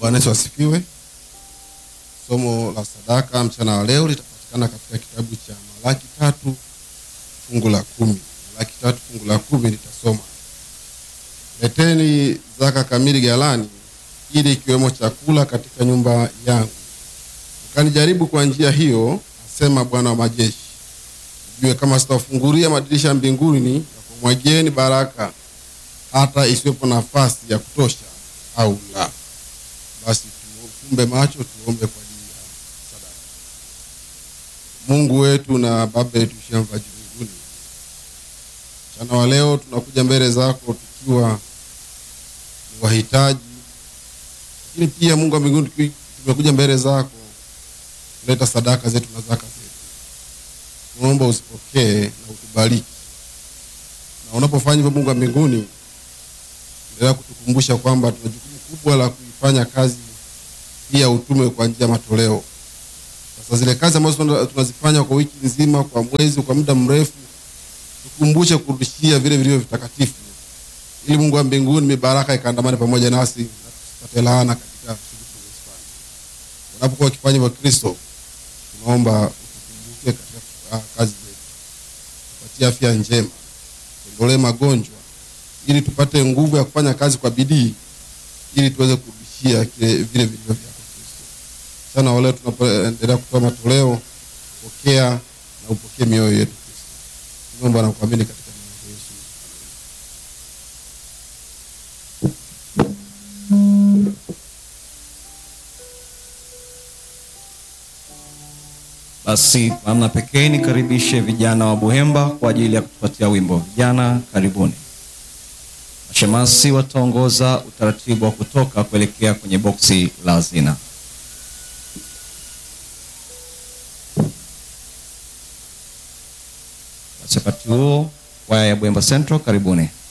Bwana Yesu asifiwe. Somo la sadaka mchana wa leo litapatikana katika kitabu cha Malaki tatu fungu la kumi. Malaki tatu fungu la kumi litasoma, leteni zaka kamili ghalani, ili ikiwemo chakula katika nyumba yangu, mkanijaribu kwa njia hiyo, asema Bwana wa majeshi, mjue kama sitawafungulia madirisha ya mbinguni na kumwagieni baraka hata isiwepo nafasi ya kutosha au la. Basi tufumbe macho, tuombe kwa ajili ya sadaka. Mungu wetu na Baba yetu uishie mbinguni, mchana wa leo tunakuja mbele zako tukiwa ni wahitaji, lakini pia Mungu wa mbinguni, tuki- tumekuja mbele zako kuleta sadaka zetu na zaka zetu. Tunaomba usipokee na utubariki, na unapofanya hivyo, Mungu wa mbinguni, endelea kutukumbusha kwamba tuna jukumu kubwa la kuifanya kazi hii ya utume kwa njia ya matoleo. Sasa zile kazi ambazo tuna- tunazifanya kwa wiki nzima, kwa mwezi, kwa muda mrefu, tukumbushe kurudishia vile vilivyo vitakatifu, ili Mungu wa mbinguni mibaraka ikaandamane pamoja nasi na tusipate laana katika shughuli tunazofanya. Unapokuwa ukifanya hivyo, Kristo, tunaomba utukumbuke katika ah, kazi zetu, tupatie afya njema, tuondolee magonjwa, ili tupate nguvu ya kufanya kazi kwa bidii, ili tuweze kurudishia kile vile vilivyo vyako Kristo. Sana wale tunapoendelea kutoa matoleo, pokea na upokee mioyo yetu Kristo. Tunaomba na kuamini katika jina la Yesu. Basi kwa namna pekee nikaribishe vijana wa Buhemba kwa ajili ya kutupatia wimbo. Vijana, karibuni. Mashemasi wataongoza utaratibu wa kutoka kuelekea kwenye boksi la hazina. Basi wakati huo, kwaya ya Buhemba Central, karibuni.